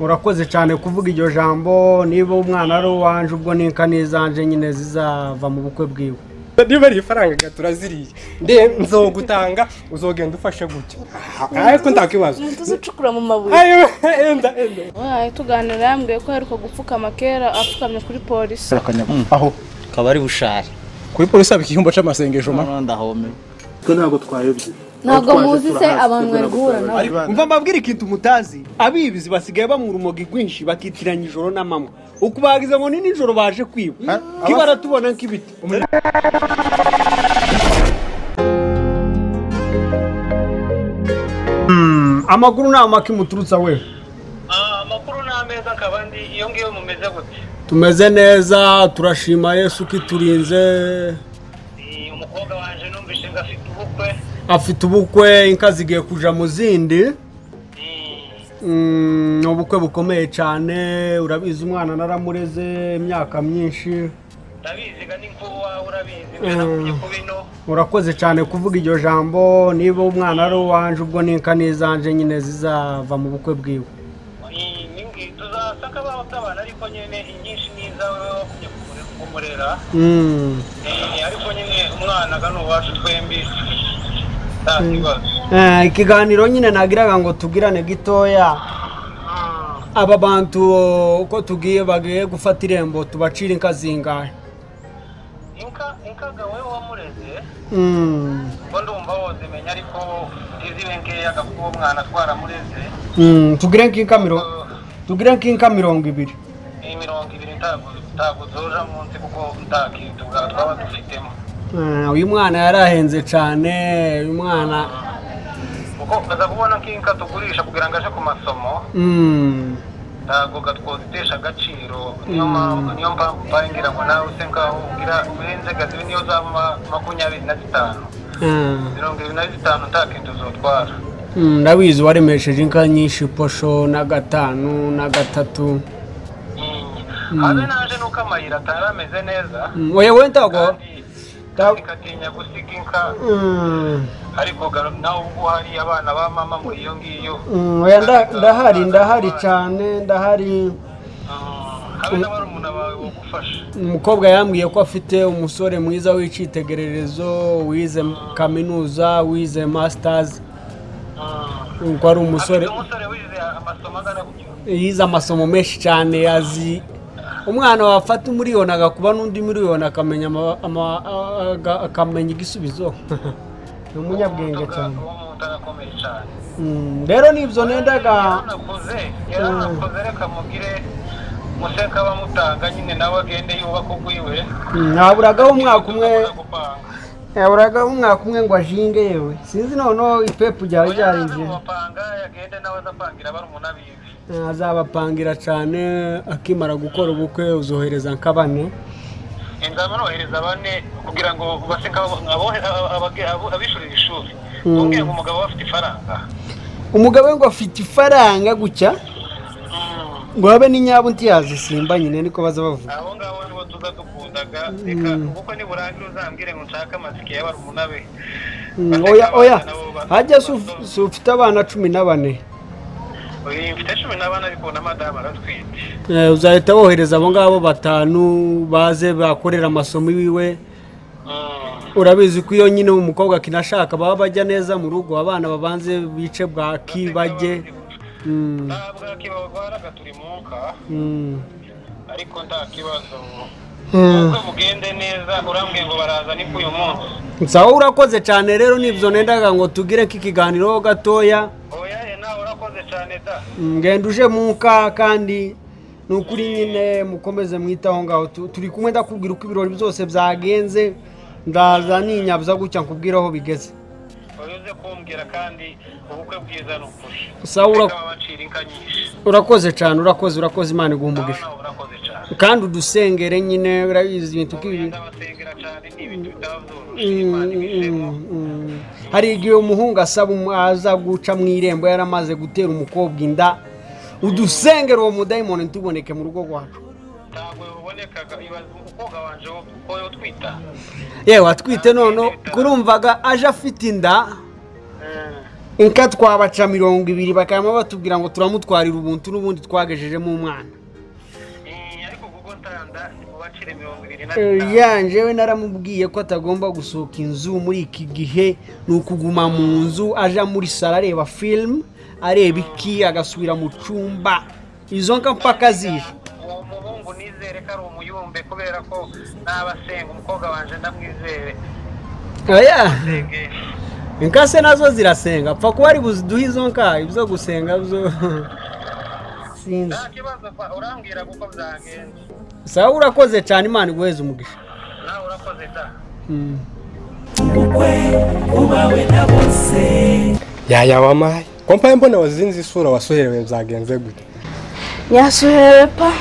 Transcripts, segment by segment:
urakoze cyane kuvuga iryo jambo niba umwana ari uwanjye ubwo n'inka n'izanjye nyine zizava mu bukwe bwiwe niba ari ifaranga turaziriye nde nzogutanga uzogenda ufashe gutya ariko nta kibazo tuzi ucukura mu mabuye ayo enda enda wahaye tuganira yambwiye ko aheruka gupfukama kera apfukamye kuri polisi aho akaba ari bushari kuri polisi haba igihumbi cy'amasengesho ma ndahome ntabwo twayobye ntabwo muzi se abantu bari guhura nabo mva mbabwire ikintu mutazi abibizi basigaye bamura umogi rwinshi bakitiranya ijoro n'amanywa ukubagiza ngo ni nijoro baje kwiba kibaratubona nk'ibiti Hmm, amakuru ni amake muturutsa we amakuru ni ameza akaba ndi iyo ngiyo mumeze gutya tumeze neza turashima yesu ko iturinze Ni umukobwa wanjye numvise ngo afite ubukwe afite ubukwe inka zigiye kuja mu zindi Mm, ni ubukwe bukomeye cyane urabizi umwana naramureze imyaka myinshi ndabizi ga n'inkuba wawe urabizi ngo nakubye ku bino urakoze cyane kuvuga iryo jambo niba umwana ari uwanjye ubwo n'inka n'izanjye nyine zizava mu bukwe bwiwe Ni- ni- ni- tuzasaka abaho bw'abantu ariko nyine inyinshi ni izawe wowe wakubye kumure- kumurera Mm. Eh, ariko nyine umwana ga ni uwacu twembi nta kibazo Eh, ikiganiro nyine nagiraga ngo tugirane gitoya aba bantu uko tugiye bagiye gufata irembo tubacira inka zingahe inka inka ga wowe wamureze Mm. ko ndumva wozimenya ariko ntizibe nkeya ga kuba umwana twaramureze Mm, tugire nk'inka mirongo tugire nk'inka mirongo ibiri ni mirongo ibiri ntabwo ntabwo zoja munsi kuko nta kintu bwa- twaba dufitemo Eh, uyu mwana yarahenze cyane uyu mwana kuko baza kubona ko inka tugurisha kugira ngo aje ku masomo Mm. ntabwo gatwozitesha agaciro niyo mpamvu niyo mpamvu mbaye ngira ngo nawe use ngaho ugira urenze gazibe niyo zaba makumyabiri na zitanu Eh, mirongo ibiri na zitanu nta kintu zotwara mm, ndabizi waremesheje inka nyinshi posho na gatanu na gatatu habe naje nuko amayira atari ameze neza Mm, oya we ntago kandi Tab- ikatinya gusiga inka Mm. ariko gar- nawe ubwo hari abana ba mama muri iyo ngiyo Mm, oya nda- ndahari ndahari cyane ndahari Ah, habe n'abarumuna bawe bagufasha umukobwa yambwiye ko afite umusore mwiza w'icyitegererezo wize kaminuza wize masitazi ko ari umusore afite umusore wize amasomo angana gutyo yize amasomo menshi cyane azi umwana wafata miliyoni agakuba n'undi miliyoni akamenya ama- ama- aga- akamenya igisubizo ni umunyabwenge cyane uwo muntu arakomeye cyane Mm, rero nibyo nendaga yaranakoze yaranakoze reka mugire museka bamutanga nyine nawe agende yubaka ugwiwe Mm, naburagaho umwaka umwe gupanga naburagaho umwaka umwe ngo ajinge yewe sinzi noneho ipepu ryari ryarinjiye gupanga yagende nawe azapangira barumuna biwe azabapangira cyane akimara gukora ubukwe uzohereza nk'abane inzaba nohereza bane kugira ngo baseka abishyurira ishuri tumbwire ngo umugabo we afite ifaranga umugabo we ngo afite ifaranga gutya ngo habe n'inyabo ntiyazisimba nyine niko baza bavuga abo ngabo nibo tuza dukundaga reka kuko niburangire uzambwire ngo nshake amasike y'abarumuna be Mm, oya oya hajya se uf- se ufite abana cumi na bane Uyu mfite cumi n'abane ariko na madamu aratwite Eh, uzahita wohereza abo ngabo batanu baze bakorera amasomo iwiwe urabizi ko iyo nyine umukobwa akinashaka baba bajya neza mu rugo abana babanze bice bwaki bajye Mm, ntabwo kibarwaraga turi mu nka mm. ariko nta kibazo Mm. ubwo mugende neza urambwiye ngo baraza ni k'uyu munsi sawa urakoze cyane rero nibyo nendaga ngo tugire nk'ikiganiro gatoya oya ye nawe urakoze cyane da Mm, ngenda uje muka kandi ni ukuri nyine mukomeze mwitaho ngaho Tu- turi kumwe ndakubwira uko ibirori byose byagenze ndaza ninyabuza gutya nkubwira aho bigeze oya uze kumbwira kandi ubukwe bwiza ni ukuri Sawa, ura- Reka babacira inka nyinshi urakoze cyane urakoze urakoze imana iguha nawe umugisha nawe urakoze cyane kandi udusengere nyine urabizi ibintu nk'ibi ndabasengera cyane ni ibintu bitababyoroshye imana Mm, ibisemo mm, mm. hari igihe umuhungu asaba umu- aza guca mu irembo yaramaze gutera umukobwa inda udusengere uwo mudayimoni ntuboneke mu rugo rwacu ntabwo bubonekaga ibaza umukobwa wanje wo kuko yo twita yewe atwite noneho kurumvaga aje afite inda inka twabaca mirongo ibiri bakaba batubwira ngo turamutwarira ubuntu n'ubundi twagejejemo umwana Eh, ariko kuko ntanda ntibubacire mirongo ibiri na Eh, bitanu ya njyewe naramubwiye ko atagomba gusohoka inzu muri iki gihe ni ukuguma mu nzu aja muri saro areba filimu areba iki agasubira mu cumba izo nka mpaka zije uwo muhungu nizere ko ari umuyumbe kubera ko n'abasenga umukobwa wanje ndamwizere aya Senge. inka se nazo zirasenga apfa kuba ari buziduhe izo nka ibyo gusenga byo sinzi nta kibazo pa urambwira kuko byagenze sawa urakoze cyane imana iguheze umugisha nawe urakoze da Mm. yaya wamaye kompaye mbona wazinze isura wasuherewe byagenze gute nyasuhere pa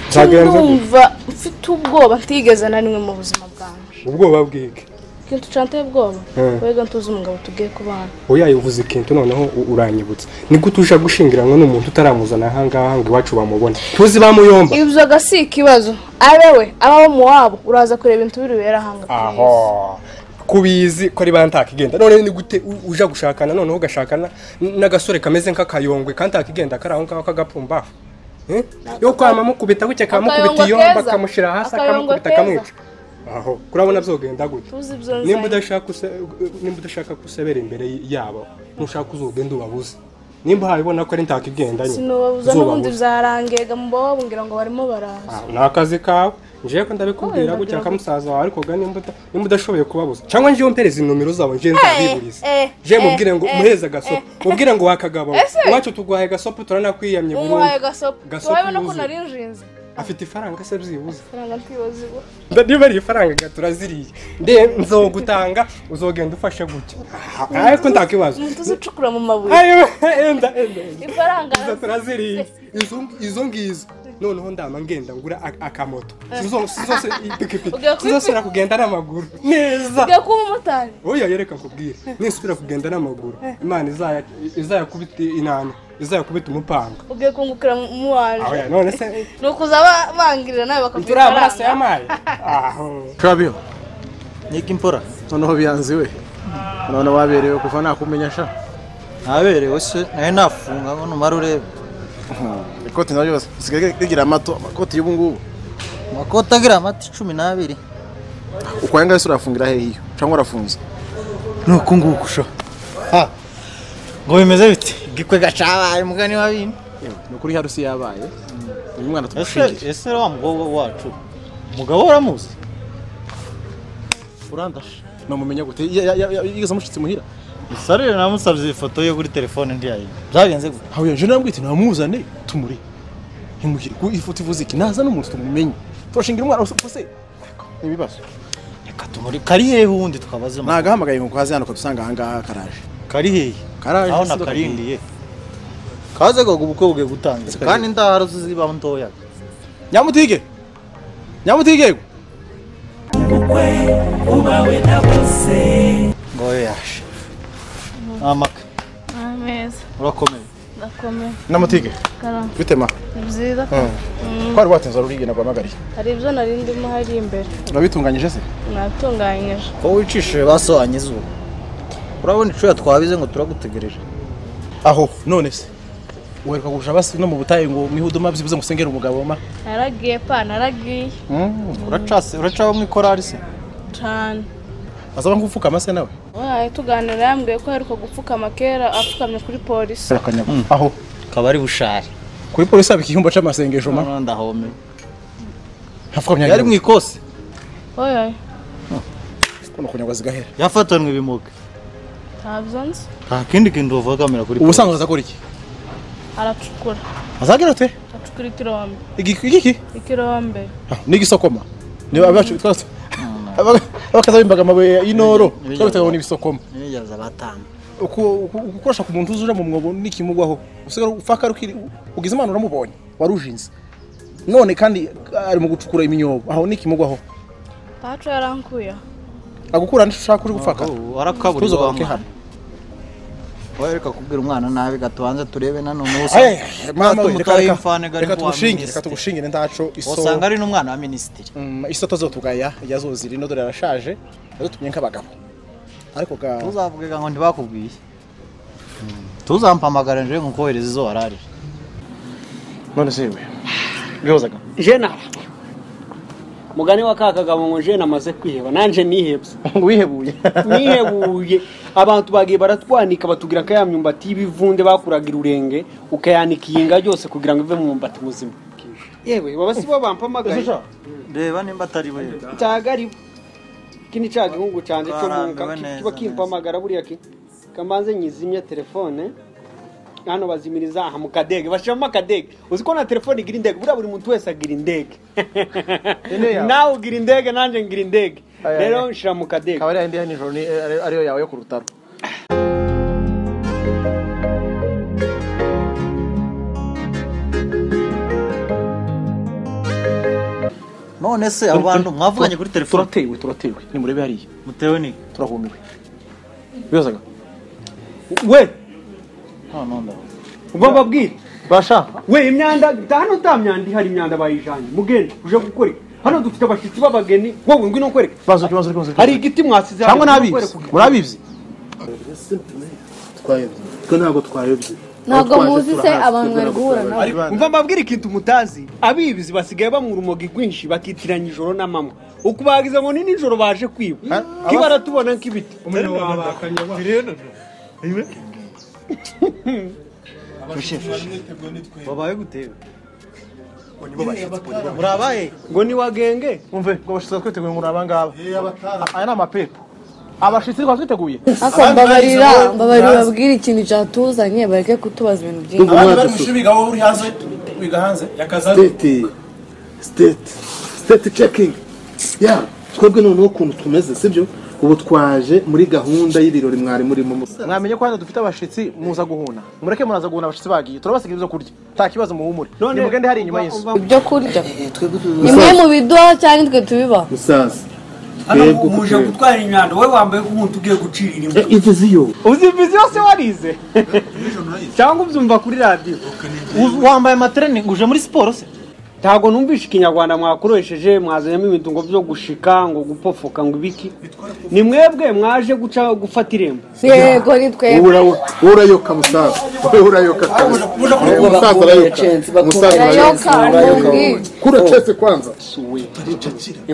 Nzagenza gute? ndumva mfite ubwoba ntigeze na rimwe mu buzima bwanjye ubwoba bwige ikintu ucanteye ubwoba Mm. wega ntuzi umugabo tugiye kubana uyaye uvuze ikintu noneho u- uranyibutsa niko utuje gushingiranwa n'umuntu utaramuzana ahangaha ngo iwacu bamubone tuzi bamuyomba ibyoga si ikibazo abe we aba bo mu wabo uraza kureba ibintu biribera ahanga ku isi. aho kubizi ko ari bantakigenda none ni gute u- uja gushakana noneho ugashakana n- n'agasore kameze nk'akayongwe kandi akigenda kari aho ngaho k'agapfumba Eh? yo kwama mukubita gutya kamukubita Akayongwe iyo keza. kamushyira hasi Akayongwe akamukubita keza. kamwica aho kurabona byogenda gute tuzi ibyo nzanye. nimba udashaka use- nimba udashaka gusebera imbere y- yabo ntushaka uzogenda ubabuze nimba habibona ko ari ntakigendanye sinubabuza n'ubundi zarangega mu baba babungira ngo barimo baraza ni akazi kawe njewe ko ndabikubwira Oya, gutya ndagira musaza wawe ariko ga nimba uta- nimba udashoboye kubabuza cyangwa njewe mpereza inomero zabo njewe nzabiburiza je mubwire ngo muhereze agasopo mubwire ngo wakagabo iwacu tugwaye agasopo turanakwiyamye umuhaye burundu gasopo Gasopo urabona ko wuzuye. nari njinze afite ifaranga se byibuze faranga ntibaziwe niba ari ifaranga ga turaziriye nde nzogutanga uzogenda ufashe gutya ariko ndakibaza umuntu uzucukura mu mabuye ayo enda enda enda ifaranga izo turaziriye Izo- izo ngizo noneho ndama ngenda ngura ak- akamoto Sizo- sizose ipikipiki Ugiye kwipi- sizosubira kugenda n'amaguru neza ugiye kuba umumotari oya yereka nkubwire nisubira kugenda n'amaguru imana izaya- izayakubita inani izayakubita umupanga ugiye kungukira mu- mu wanje Oya, none se ni ukuza ba- bangirira nawe bakaguha turi amaraso ifaranga y'amaye aho kabiho nyika impora noneho biyanze we none waberewe kuva nakumenya sha ntaberewe se nawe nafunga ngo numara urebe ikoti nabyo byose usigaye rigira amato amakoti y'ubu ngubu amakoti agira amata cumi n'abiri ukwaye ngaho ese urafungira hehe iyo cyangwa urafunze nuko nguko sho Ah, ngo bimeze bite igikwe gacabaye umugani wa bino ni ukuri harusi yabaye uyu mwana ese tumushingire ese wa mukobwa wacu umugabo we uramuzi urandasha numumenya gute Ya- ya- ya- ya- yigeze amushyitsi muhira isarire namusabye ifoto ye kuri telefone ntiyayine byagenze gute aho yaje namwite namuzane tumuri ntimuhire ku ifoto ivuze iki naza n'umuntu tumumenye turashingira umwana gusa se ibibazo reka tumuri kari hehe ubundi twabaze amakuru. nagahamagaye ngo kaze hano kadusanga ahangaha karaje kari hehe Karaje aho si kagenda. nakarindiye kaze gogo ubukwe bugiye gutangira kagenda. kandi indaharo ziziba ntoya nyamutige nyamutige ngo we yaje amaka ameza urakomeye ndakomeye nyamutige karamba bitema ni byiza twari watinze rurigenda guhamagariye hari ibyo nari ndimo hari imbere urabitunganyije se natunganyije ko wicishije basohanye izuba urabona icura twabize ngo turagutegereje aho none se uheruka kurusha abasi no mu butayu ngo mwihude mabyibuze ngo usengere umugabo ma naragiye pa naragiye uracase uracaho mu ikorari se cyane azaba nk'upfukama se nawe wahaye tuganira yambwiye ko aheruka gupfukama kera apfukamye kuri polisi aho akaba ari bushari kuri polisi haba igihumbi cy'amasengesho ma ndahome hapfukamye yari mu ikosi oya kuno kunyagwa zigahera yafatanwe ibimuga ntabyo nzi nta kindi kintu bavugamira kuri ubu usanzwe azakora iki aracukura azagera ute acukura ikirombe Iki- igiki ikirombe Ah, n'igisokoma niba abacu twese abakaza bimbaga amabuye y'inoro Ibijyanye. twabitaga ngo n'ibisokoma ntibigerageza batanga ukoresha ku muntu uzuja mu mwobo n'ikimugwaho usigara ufaka rukiri ugize imana uramubonye warujinze none kandi ari mu gucukura iminyobo aho n'ikimugwaho pacu yarankuyeho agukura n'ico ushaka uje gupfaka warakaburiwe Tuzogaruke wa mwana hano. wareka kubwira umwana nabi gatubanze turebe nanone uwo Aye, usanga- mama we, Natwe reka mutaye reka imfane gari reka kuwa tugushingire reka minisitiri. tugushingire ndaco iso usanga ari n'umwana wa minisitiri Mm, isoto zotugaya yazoziri no dore arashaje yadutumye nk'abagabo ariko ga tuzavugaga ngo ntibakubwiye tuzampamagara nje nkukohereza izo wararira none se yewe bihozaga jena mugani wa ka kagabo ngo jena amaze kwiheba nanje nihebye ngo wihebuye nihebuye abantu bagiye baratwanika batubwira ko ya myumbati y'ibivunde bakuraga irurenge ukayanika iyi nga yose kugira ngo ive mu myumbati muzima yewe baba si bo bampamagaye reba nimba atari we cyagariba iki ni cya gihugu cyanjye cyo mu Twarambiwe ki- neza, kiba kimpamagara buriya ki kamanze nyizimye telefone hano bazimiriza aha mu kadege bashyiramo akadege uzi ko na telefone igira indege buriya buri muntu wese agira indege nawe ugira indege nanjye ngira indege Aya, rero aya. nshyira mu kadege ikaba ari ya nijoro ni- ari- ariyo yawe yo ku rutaro none se abo bantu mwavuganye kuri telefone turatewe turatewe nimurebe hariya mutewe ni turahumiwe bihozaga we none ndavuga ubwo mbabwire basha we imyanda hano ta myanda ihari imyanda bayijanye mugende uje gukora iki? hano dufite abashitsi b'abageni wowe ngwino nkwereke bazo kibazo kibazo hari igiti mwasize hano, cyangwa ngwino nabizi nkwereke. murabizi twayobye twe ntabwo twayobye ntabwo Aho twaje muzi se turahasi, abantu twe mwari ntabwo guhura turabazi. nabo umva mbabwire ikintu mutazi abibizi basigaye bamwura umogi rwinshi bakitiranya ijoro n'amanywa ukubagiza ngo ni nijoro baje kwiba kibaratubona nk'ibiti babaye gutewe murabaye ngo ni wagenge umve ngo abashitsi twiteguye ngo ni abangaba aya ni amapepo abashitsi twaba twiteguye ariko mbabarira mbabarira babwire ikintu cyatuzanye bareke kutubaza ibintu byinshi Ndumva umwaka ushize. biga wowe uri hanze wiga hanze state state state checking ya twebwe noneho ukuntu tumeze sibyo ubu twaje muri gahunda y'ibirori mwari murimo mu- mwamenye ko hano dufite abashitsi muza guhuna mureke muraza guhuna abashitsi bagiye turabasigira ibyo kurya nta kibazo muhumure nimugende hari inyuma y'inzu ibyo kurya nimwe mu biduha cyangwa nitwe tubibaha musaza twebwe uko twebwe. gutwara imyanda wowe wambaye nk'umuntu ugiye gucira Eh, iyi viziyo uzi ibizi yose warize cyangwa ubyumva kuri radiyo wambaye amatereningi uje muri siporo se ntabwo numvishe ikinyarwanda mwakoresheje mwazanyemo ibintu ngo byo gushika ngo gupofoka ngo ibiki ni mwebwe mwaje guca gufata irembo yego ni twebwe Ura- urayoka musaza wowe urayoka kabisa. Eh, musaza urayoka musaza urayoka urayoka ubundi. kura chese kwanza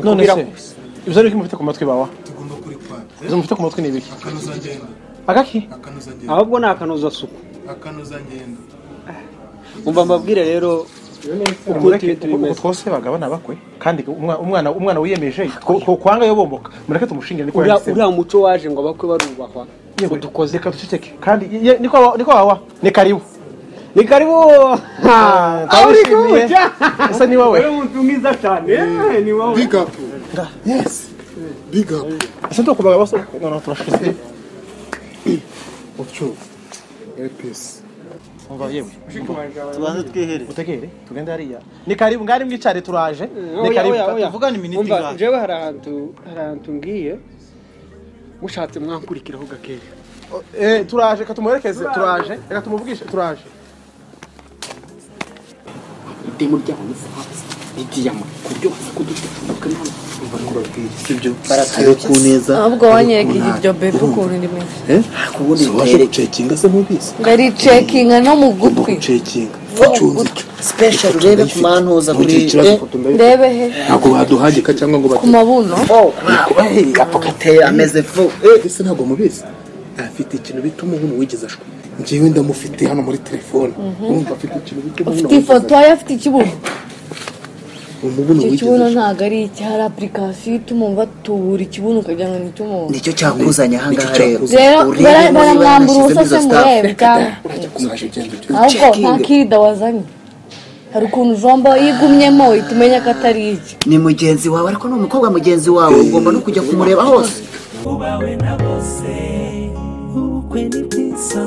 none se ibyo ariko mufite ku matwi bawa ibyo mufite ku matwi ni ibiki agaki ahubwo ni akanozasuku umva mbabwire rero uko tubi mureke uko tubimeze twose bagabana bakwe kandi umwa- umwana umwana wiyemeje ko- ko- kwanga yobomboka mureke tumushingire niko uriya yahisemo. uriya muco waje ngo abakwe barubahwa Yego, reka duceceke kandi ye- niko wa- niko wawa ni karibu ni karibu aho uri twabishimiye. kubuca ese ni wowe uri umuntu mwiza cyane eh, ni wowe big up yes big up ese ntukubaga bose noneho turashize utyo episi umva yewe tubanze twiherere utegere tugende hariya ni karibu ngari mwicare turaje ni oya karibu oya oya tuvugane iminota Umva, ingahe? jewe hari ahantu hari ahantu ngiye mushatse mwankurikiraho gakeya Eh, turaje reka tumuherekeze turaje reka tumuvugishe turaje itemu ry'abamufaransa ni diyama ku buryo baza kudutega amatwi ntabwo sibyo hariho ku neza ahubwo wanyerekeje iryo bebe ukuntu ndimwe ubundi waje gucekinga se ntubisi ndaricekinga no mu ugomba gutwi gucekinga Ugomba ucunze icyo special urebe ku mantuza Mu kuri gihe kibazo eh, ifoto ndayifite. ndebe he ntabwo baduhagika cyangwa ngo ku bate mabuno apo gateye ameze fu ese ntabwo mubizi afite ikintu bita umuhunu wigeze ashwa njyewe ndamufite hano muri telefone urumva afite ikintu bita umuhunu ufite ifoto ye afite ikibuno umuhunu icyo wigeze kibuno ashwa ntabwo ari iki hari apurikasiyo ituma umva tubura ikibuno ukagira ngo ni icy'umuntu nicyo cyakuzanye ahangaha Nicyo rero cyakuzanye. rero urebe bara- niba baramwambura ubusa yanashyizemo izo se murebe cyangwa Uzajya ugenda ahubwo ugera nta Checking. kirida wazanye hari ukuntu ujomba yigumyemo uhita umenya ko atari iki ni mugenzi wawe ariko ni umukobwa mugenzi wawe ugomba no kujya kumureba hose ubawe na bose ubukwe ni bwiza